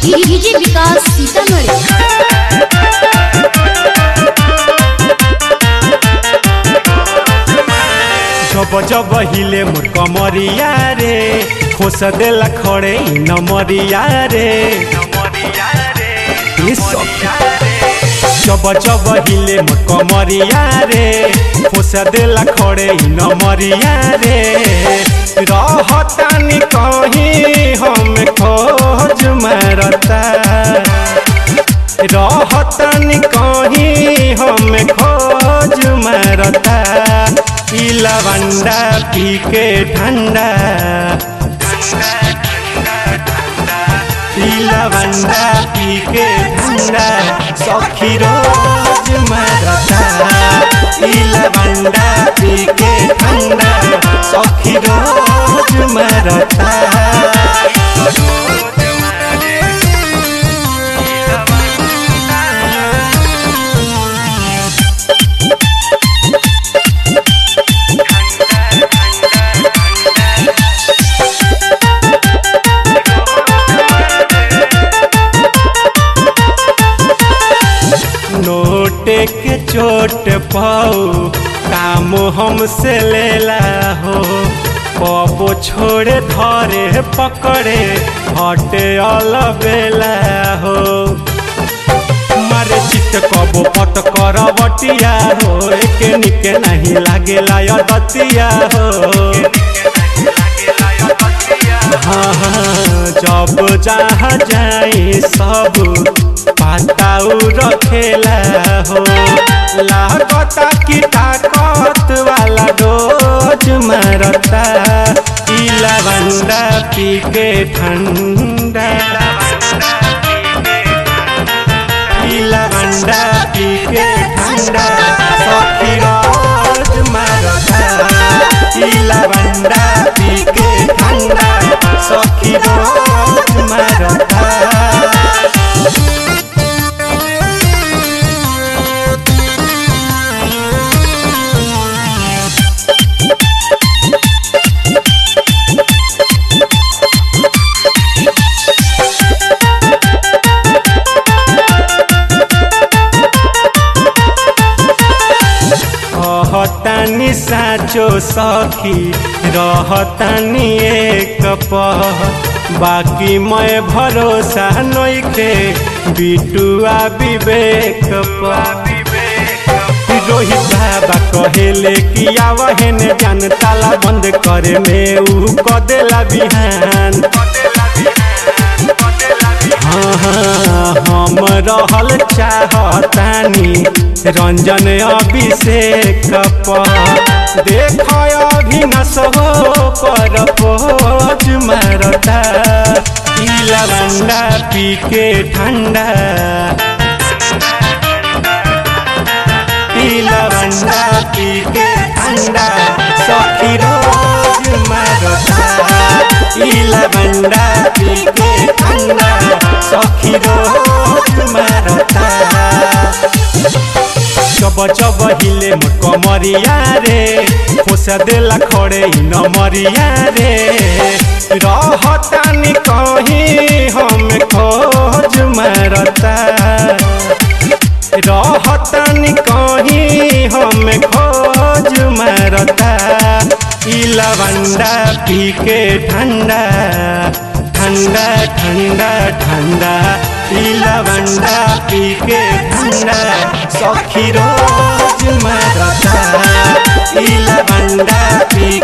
DJ विकास सीतामढ़ी जब जब हिले मोर कमरिया रे खोस देला खड़े इ नमरिया रे ये सखी। जब जब हिले मोर कमरिया रे खोस देला खड़े इ नमरिया रे रहतानी कहीं हम खोज मारता रहतन कहीं हम खोज मारता ई लवंडा पी के ठंडा ई लवंडा पी के ठंडा सखी रोज मारता ई लवंडा पी के ठंडा सखी रोज मारता नोटे के चोट पाऊ काम हमसे लेला हो पपो छोड़े धरे पकड़े हटे अलबेला हो मारे चित कबो पट कर बटिया हो एके निके नहीं लागेला यदतिया हो हाँ हाँ जब जहाँ जाई सब पाताऊ रखेला हो लागता की ताकत वाला डोज मारता ई लवंडा पी के ठंडा ई लवंडा पी के ठंडा सखी रोज मारता ई लवंडा पी के ठंडा सखी रोज मारता कहतानी साचो सखी रहतानी एक पह बाकी मैं भरोसा नइखे बिटुआ विवेक पर रोहित बाबा कहेले कि आवहन जान ताला बंद करे में ऊ कदेला बिहान हाँ, हाँ, हम रहल चाहतानी रंजन अभिषेक पर देख अभिनस हो पर पोज मारता ई लवंडा पी के ठंडा ई लवंडा पी के ठंडा सखी रोज मारता ई लवंडा पी के ठंडा सखी रोज मारता जब जब हिले मोर कमरिया रे खोस देला खड़े इ नमरिया रे रहतानी कहीं हम खोज मारता रहतानी कहीं हम खोज मारता ई लवंडा पी के ठंडा ठंडा ठंडा ठंडा ई लवंडा पी के ठंडा सखी रोज मारता ई लवंडा पी